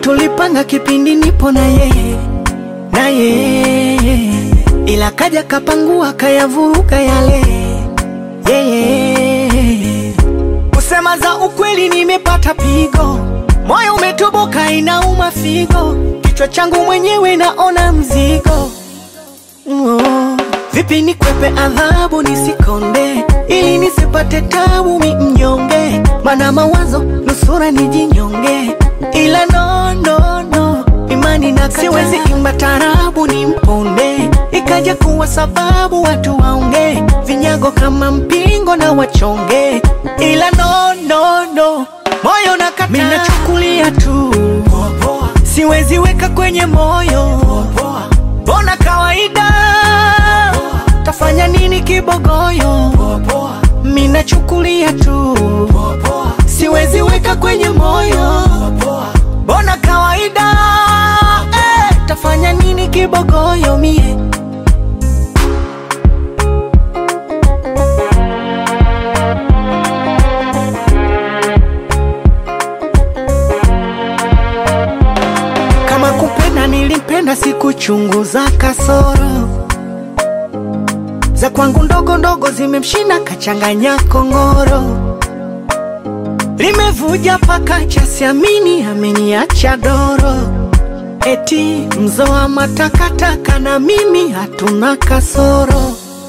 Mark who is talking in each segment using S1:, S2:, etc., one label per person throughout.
S1: tulipanga kipindi nipo na yeye na yeye, ila kaja kapangua kayavuruga yale yeye. Kusema za ukweli, nimepata pigo, moyo umetoboka, inauma figo, kichwa changu mwenyewe naona mzigo oh. Vipi nikwepe adhabu nisikonde, ili nisipate tabu mi mnyonge, mana mawazo nusura nijinyonge, ila no, no, no imani na siwezi imba tarabu ni mponde, ikaja kuwa sababu watu waonge vinyago kama mpingo na wachonge, ila no, no, no moyo nakata, mimi nachukulia tu siwezi weka kwenye moyo, bona kawaida tafanya nini kibogoyo, mimi nachukulia tu siwezi weka kwenye moyo, bona kawaida eh, tafanya nini kibogoyo mie kama kupenda nilipenda, sikuchunguza kasoro za kwangu ndogo ndogo, zimemshinda kachanganya kongoro, limevuja paka cha siamini, ameniacha doro, eti mzoa matakataka na mimi hatuna kasoro,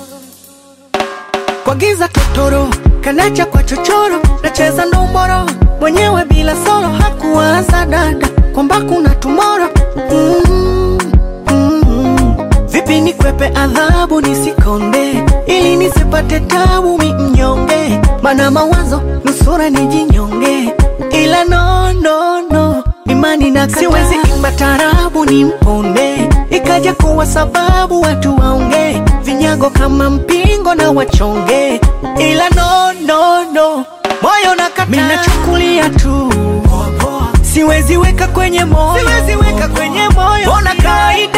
S1: kwa giza totoro kanacha kwa chochoro, nacheza ndomboro mwenyewe bila soro, hakuwaza dada kwamba kuna tumoro mm, mm. Vipi nikwepe adhabu nisikonde, ili nisipate tabu mi mnyonge, mana mawazo nusura nijinyonge, ila no, no, no imani na siwezi imba tarabu ni mponde, ikaja kuwa sababu watu waonge vinyago kama mpingo na wachonge, ila no, no, no moyo nakata, mimi nachukulia tu siwezi weka kwenye moyo, siwezi weka kwenye moyo, bona kawaida